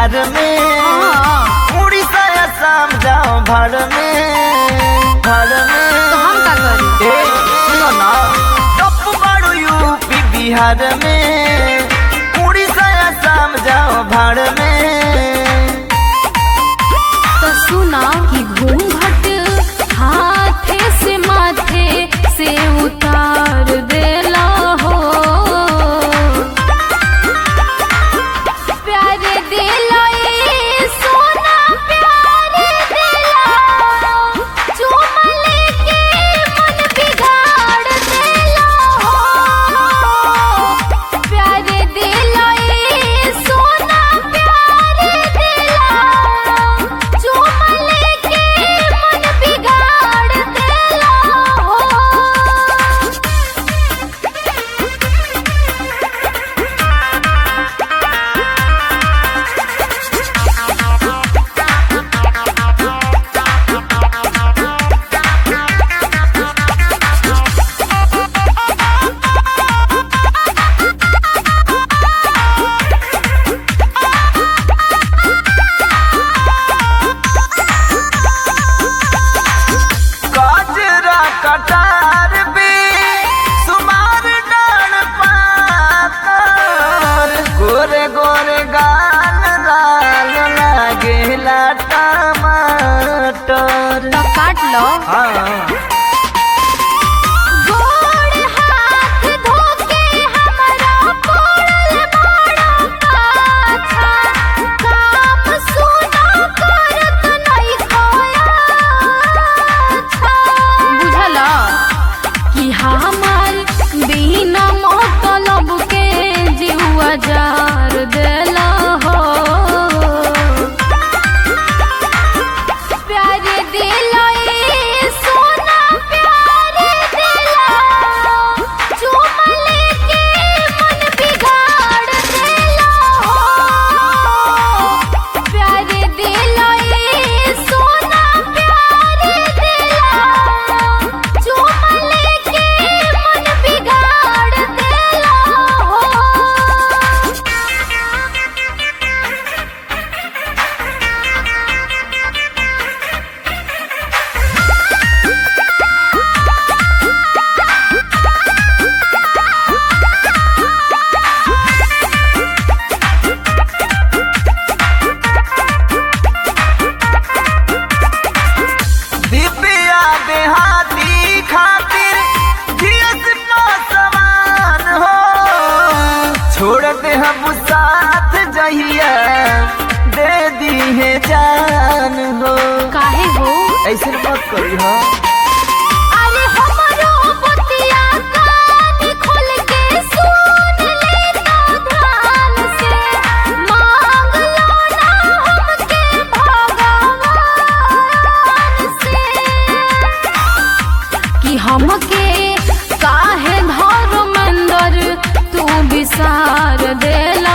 बिहार में हाँ, उड़ीसा असम जाओ भर में भर में तो हम का करी ए सुनो ना टप बाड़ू यूपी बिहार में उड़ीसा असम जाओ भर में तो सुना कि घूंघट हाथे से माथे से उतार देला हो प्यारे दिला ए सोना प्यारे दिला चुम लेके मन बिगाड़ देला हो प्यारे दिला ए सोना प्यारे दिला चुम लेके मन बिगाड़ देला हो काजरा कटार भी सुमार डाल पातर गोरे गोरे गाल लाल लागेला टमाटर तो काट लो हाँ गोड़ हाथ धोके हमरा पड़ल बड़ा पाछा काम सुना करत नहीं खोया बुझल कि हमार बिना मतलब के जीवा जार देला हो प्यारे दिला ए सोना प्यारे दिला चुम लेके मन बिगाड़ देला हो प्यारे दिला ए सोना प्यारे दिला चुम लेके मन बिगाड़ देला हो दिव्या देहाती खातिर जियस समान हो छोड़ते हम साथ जहिया दे दी है जान हो काहे हो ऐसे मत करी हो अरे हमरो बतिया कान खोल के सुन लेता ध्यान से मांग लो ना हमके भगवान से कि हमके काहे धर्मेंद्र तू विसार देला